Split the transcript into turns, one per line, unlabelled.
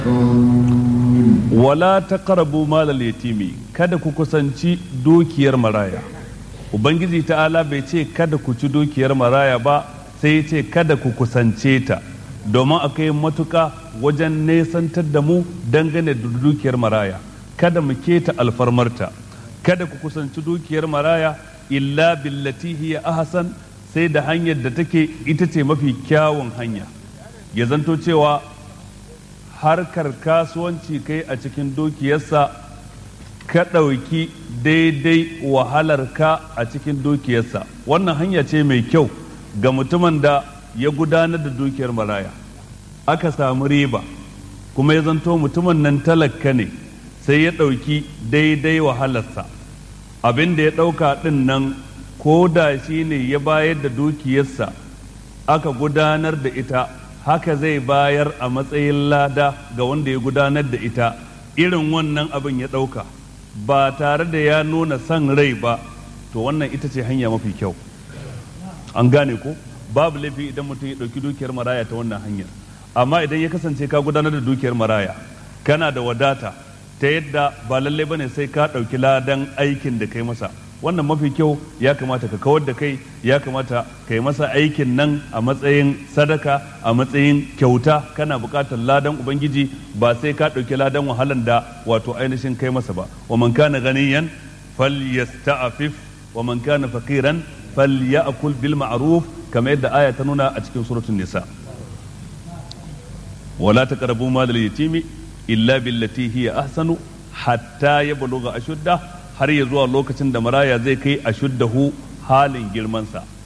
wala taqrabu malal yatimi kada ku kusanci dukiyar maraya ubangiji ta'ala bai ce kada ku ci dukiyar maraya ba sai ya ce kada ku kusance ta domin a kai matuka wajen nesantar da mu dangane da dukiyar maraya kada mu keta alfarmarta kada ku kusanci dukiyar maraya illa billati hiya ahsan sai da hanyar da take ita ce mafi kyawun hanya ya zanto cewa harkar kasuwanci kai a cikin dukiyarsa ka ɗauki daidai wahalarka a cikin dukiyarsa wannan hanya ce mai kyau ga mutumin da ya gudanar da dukiyar maraya aka samu riba kuma ya zanto mutumin nan talaka ne sai ya ɗauki daidai wahalarsa abin da ya ɗauka ɗin nan ko da shi ne ya bayar da dukiyarsa aka gudanar da ita haka zai bayar a matsayin lada ga wanda ya gudanar da ita irin wannan abin ya ɗauka ba tare da ya nuna son rai ba to wannan ita ce hanya mafi kyau an gane ko babu laifi idan mutum ya ɗauki dukiyar maraya ta wannan hanyar amma idan ya kasance ka gudanar da dukiyar maraya kana da wadata ta yadda ba lallai bane sai ka ɗauki ladan aikin da kai masa wannan mafi kyau ya kamata ka kawar da kai ya kamata ka yi masa aikin nan a matsayin sadaka a matsayin kyauta kana buƙatar ladan ubangiji ba sai ka ɗauki ladan wahalan da wato ainihin kai masa ba wa man kana ganiyan falyasta'fif wa man kana faqiran falyakul bil ma'ruf kamar yadda aya ta nuna a cikin suratul nisa wala taqrabu mal yatimi illa billati hiya ahsanu hatta yablugha ashudda har ya zuwa lokacin da maraya zai kai ashuddahu halin girmansa